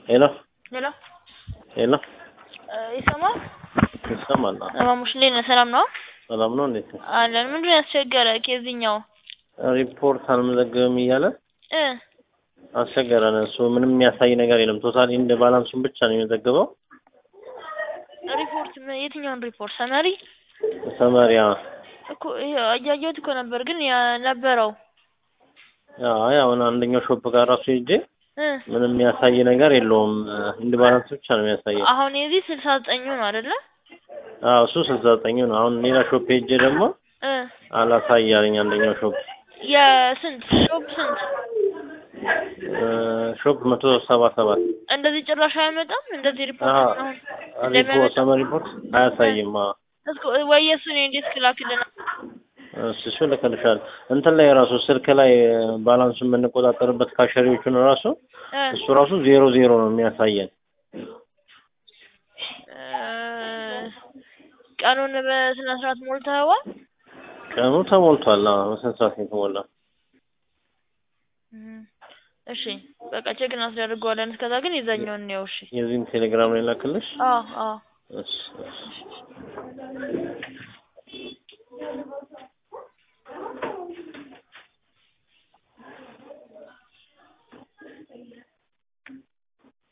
ሄሎ ሄሎ ሄሎ ይሰማል? ይሰማል? አዎ። ማሙሽ እንዴት ነህ? ሰላም ነው? ሰላም ነው? እንዴት ነው? አለን። ምንድን ነው ያስቸገረ? ከዚህኛው ሪፖርት አልመዘገብም እያለ እ አስቸገረን። እሱ ምንም የሚያሳይ ነገር የለም። ቶታሊ እንደ ባላንሱን ብቻ ነው የመዘገበው። ሪፖርት ምን- የትኛውን ሪፖርት? ሰመሪ ሰመሪያ እኮ ይሄ እያየሁት እኮ ነበር፣ ግን ያ ነበረው አይ አሁን አንደኛው ሾፕ ጋር ራሱ ሄጄ እ ምንም የሚያሳይ ነገር የለውም። እንደ ባላንስ ብቻ ነው የሚያሳየው። አሁን የዚህ ስልሳ ዘጠኙ ነው አይደለ? አዎ እሱ ስልሳ ዘጠኝ ነው። አሁን ሌላ ሾፕ ሄጄ ደግሞ እ አላሳይ አለኝ አንደኛው ሾፕ የስንት ሾፕ ስንት? ሾፕ መቶ ሰባ ሰባት እንደዚህ ጭራሽ አያመጣም። እንደዚህ ሪፖርት አዎ አሁን ሪፖርት እንደሚያመጣው ሰመር ሪፖርት አያሳይም። አዎ እስኪ ወይ የእሱን እንዴት ክላክልና እሱ እሱ ልክልሻል። እንትን ላይ ራሱ ስልክ ላይ ባላንሱን የምንቆጣጠርበት ካሸሪዎቹን ራሱ እ እሱ ራሱ ዜሮ ዜሮ ነው የሚያሳየን። እ ቀኑን በስነ ስርዓት ሞልተኸዋል? ቀኑ ተሞልቷል። አዎ በስንት ሰዓት ነው የተሞላው? እም፣ እሺ በቃ ቼክ እናስደርገዋለን። እስከዛ ግን የዛኛውን ነው። እሺ የዚህን ቴሌግራም ላይ ላክልሽ። አዎ አዎ እሺ እሺ